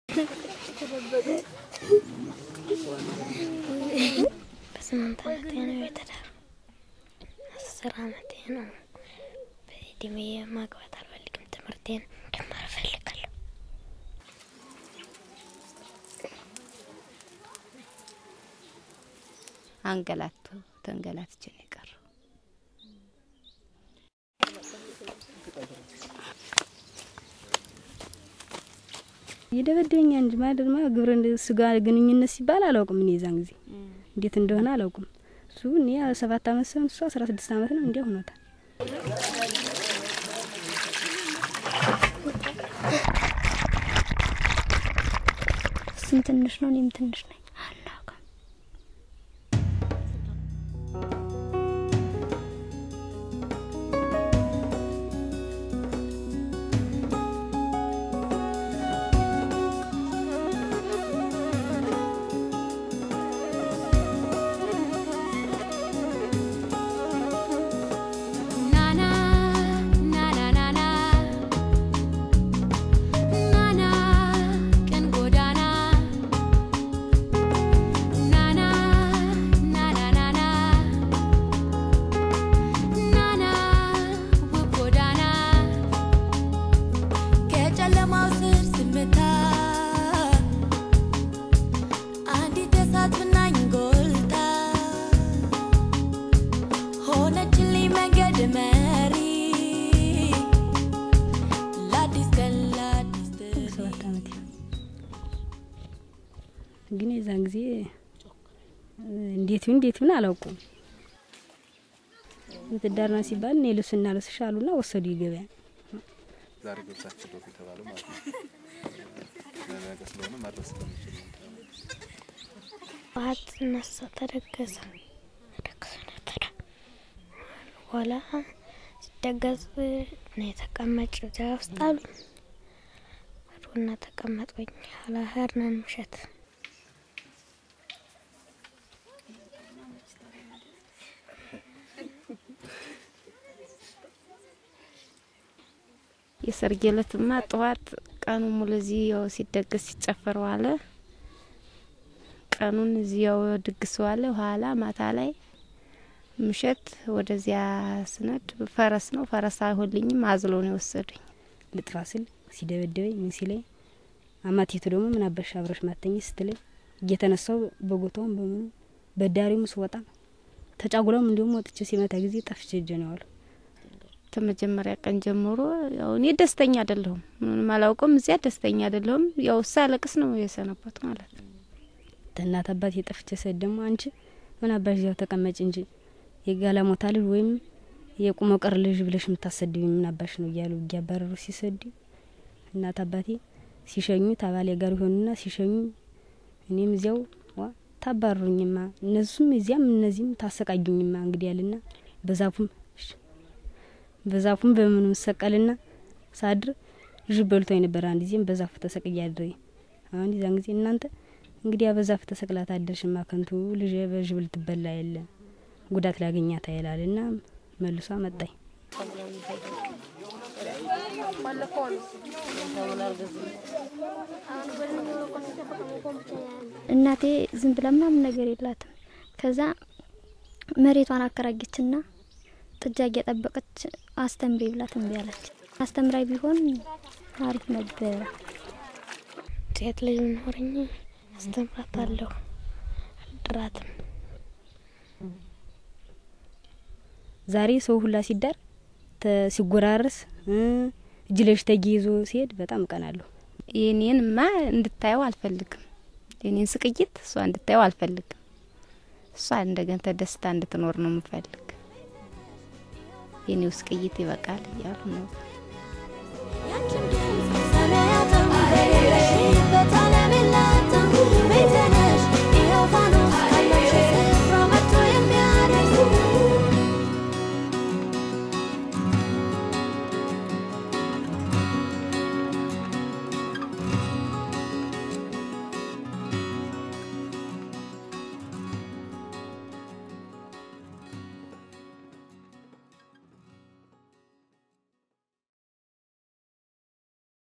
በስምንት አመቴ ነው የተዳሩ። አስር አመቴ ነው። በእድሜ ማግባት አልፈልግም። ትምህርቴን መማር እፈልጋለሁ። አንገላቱ ተንገላትቼ ነው የቀረው። የደበደበኛ እንጂ ማደር ማ ግብረ ስጋ ግንኙነት ሲባል አላውቅም። እኔ የዛን ጊዜ እንዴት እንደሆነ አላውቅም። እሱ እኔ ሰባት አመት ሰው እሱ አስራ ስድስት አመት ነው እንዲያ ሆኖታል። እሱም ትንሽ ነው፣ እኔም ትንሽ ነኝ። አናውቅም። ናና ናና ናና ናና ቀን ጎዳና ናና ናና ናና ናና ውብ ጎዳና ከጨለማው ስር ስመታ አንዲት እሳት ብናኝ ጎልታ ሆነችልኝ መንገድ መሪ ለአዲስ ቀን ለአዲስ ሰባት አመት ግን የዛን ጊዜ እንዴት ይሁን እንዴት ይሁን አላውቁም። ትዳር ነው ሲባል እኔ ልብስና ልብስሽ አሉና ወሰዱ ይገበያ ዛሬ ገብሳችሁ ዶፍ የተባለው ማለት ነው። ለነገ ስለሆነ መድረስ ስለሚችል ነው። ጠዋት እነሳ ተደገሰ ደግሶ ነበረ። በኋላ ሲደገስ እኔ ተቀመጭ እዚያ ውስጥ አሉኝ። ሄድኩና ተቀመጥኩኝ። ኋላ ሄድን ምሸት የሰርጌ ዕለትማ ጠዋት ቀኑ ሙሉ እዚህ ያው ሲደገስ ሲጨፈር ዋለ። ቀኑን እዚህ ያው ድግስ ዋለ። ኋላ ማታ ላይ ምሸት ወደዚያ ስነድ ፈረስ ነው ፈረስ አይሆንልኝም አዝሎ ነው የወሰዱኝ። ልጥፋ ስል ሲደበደበኝ ምን ሲለኝ አማቴቱ ደግሞ ምን አበሻ አብረሽ ማተኝ ስትለኝ እየተነሳው በጎታውም በምኑ በዳሪውም ስወጣ ተጫጉለውም እንዲሁም ወጥቼ ሲመታ ጊዜ ጠፍቼ እጄ ነው ያዋለው። ከመጀመሪያ ቀን ጀምሮ ያው እኔ ደስተኛ አይደለሁም፣ ምንም አላውቅም። እዚያ ደስተኛ አይደለሁም። ያው ሳለቅስ ነው የሰነበት ማለት ነው። እናት አባት የጠፍቼ ስሄድ ደግሞ አንቺ ምን አባሽ እዚያው ተቀመጭ እንጂ የጋለሞታ ልጅ ወይም የቁመ ቀር ልጅ ብለሽ የምታሰድቢ ምን አባሽ ነው እያሉ እያባረሩ ሲሰዱ እናት አባቴ ሲሸኙ ታባሌ ጋር ይሆኑና ሲሸኙ እኔም እዚያው ዋ ታባሩኝማ እነሱም እዚያም እነዚህም ታሰቃዩኝማ እንግዲህ ያልና በዛፉም በዛፉም በምኑም ሰቀልና ሳድር ዥብ በልቶ የነበረ አንድ ጊዜም በዛፉ ተሰቅያ አድሬ አሁን ዛን ጊዜ እናንተ እንግዲህ በዛፍ ተሰቅላ ታደርሽማ ከንቱ ልጅ በዥብ ልትበላ የለ ጉዳት ሊያገኛት አይላል እና መልሷ መጣኝ። እናቴ ዝም ብላ ምናምን ነገር የላትም። ከዛ መሬቷን አከራየችና ጥጃ እየጠበቀች አስተምሪ ብላት እምቢ አለች። አስተምራይ ቢሆን አሪፍ ነበረ። ሴት ልጅ ኖረኝ አስተምራታለሁ፣ አልድራትም። ዛሬ ሰው ሁላ ሲዳር ተ- ሲጎራረስ እ እጅ ለእጅ ተያይዞ ሲሄድ በጣም እቀናለሁ። የኔንማ እንድታየው አልፈልግም። የኔን ስቅይት እሷ እንድታየው አልፈልግም። እሷ እንደገና ተደስታ እንድትኖር ነው የምፈልግ። የኔው ስቅይት ይበቃል እያሉ ነው